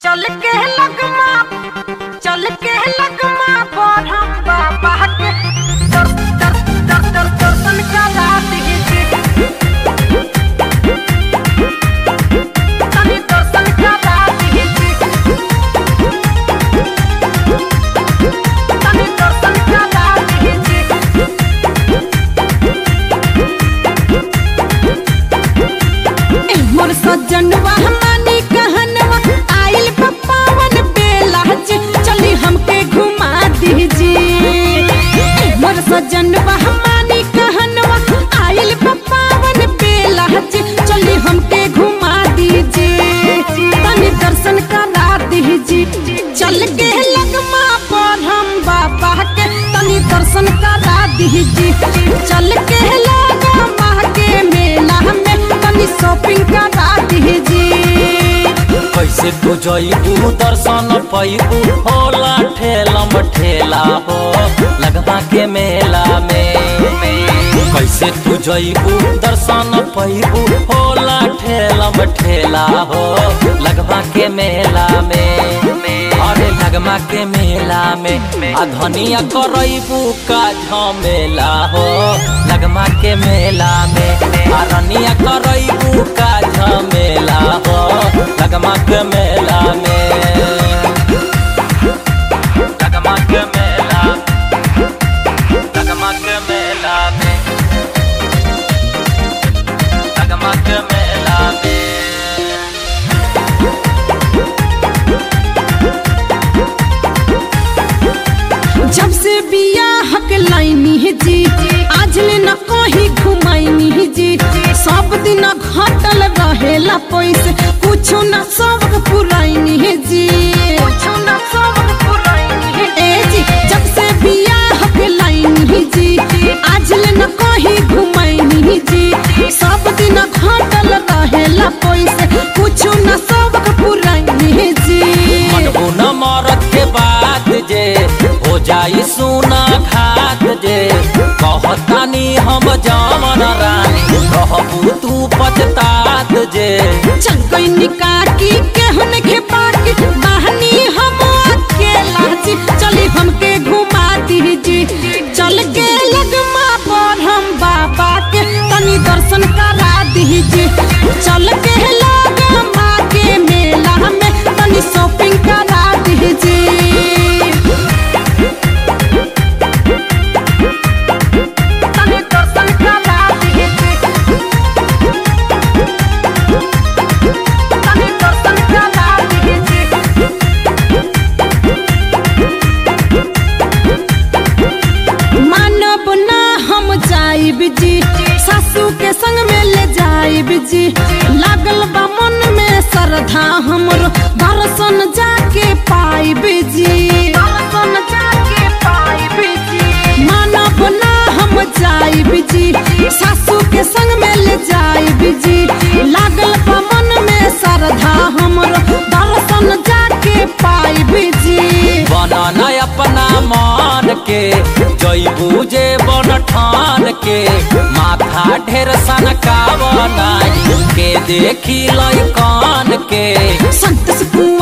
चल के लगमा चल के लगमा पर हम बाबा के दर दर दर दर दर्शन करा दीजिए तनी दर्शन करा दीजिए तनी दर्शन करा दीजिए मोर सजनवा मानी कहनवा आइल पप्पावन बेला जे चली हमके घुमा दीजिए मोर सजनवा मानी कहनवा आइल पप्पावन बेला जे चली हमके घुमा दीजिए तनी दर्शन करा दीजिए चल के लगमा पर हम बाबा के तनी दर्शन करा दीजिए चल के लगमा के मेला में तनी शॉपिंग करा दीजिए कैसे तू जइबू दर्शन पैबू होला ठेलम ठेला हो लगवा के मेला में कैसे तू जइबू दर्शन पैबू होला ठेलम ठेला हो लगवा के मेला में अरे लगमा के मेला में आ धनिया करैबू का झमेला हो लगमा के मेला में आ रनिया करैबू का झमेला हो लगमा के मेला में लगमा के मेला लगमा के मेला में लगमा के मेला में जब से बिया हक लाइनी है जी आज ले न कहीं घुमाइनी है जी सब दिन घटल रहेला पैसे कुछो न सबक पुराइनी है जी कुछो न सबक पुराइनी है ए जी जब से बिया हक लाइनी है जी आज ले न कहीं घुमाइनी है जी सब दिन घटल रहेला पैसे कुछो न सबक पुराइनी है जी मनबू न मरत के बात जे हो जाई सुना खात जे कहतानी हम जामन रानी कहबू तू पछतात जे चल कोई निकाकी केहन के बाकी बहनी हम अकेला जी चली हमके घुमा दीजी चल के लगमा पर हम बाबा के तनी दर्शन करा दीजी चल के लगमा के मेला में तनी शॉपिंग करा दीजी तनी दर्शन करा दीजी तनी दर्शन करा दीजिए मानब ना हम जाइब जी सासू के संग में ले जाइब जी लागल बा मन में श्रद्धा हमरो दर्शन जाके पाइब जी दर्शन जाके पाइब जी मानब ना हम जाइब जी सासू के संग में ले जाइब जी लागल बा मन में श्रद्धा हमरो दर्शन जाके पाइब जी बनन अपना मान के जइबू जे बन ठान के माथा ढेर सन का बनाई के देखी लई कान के संत सुकून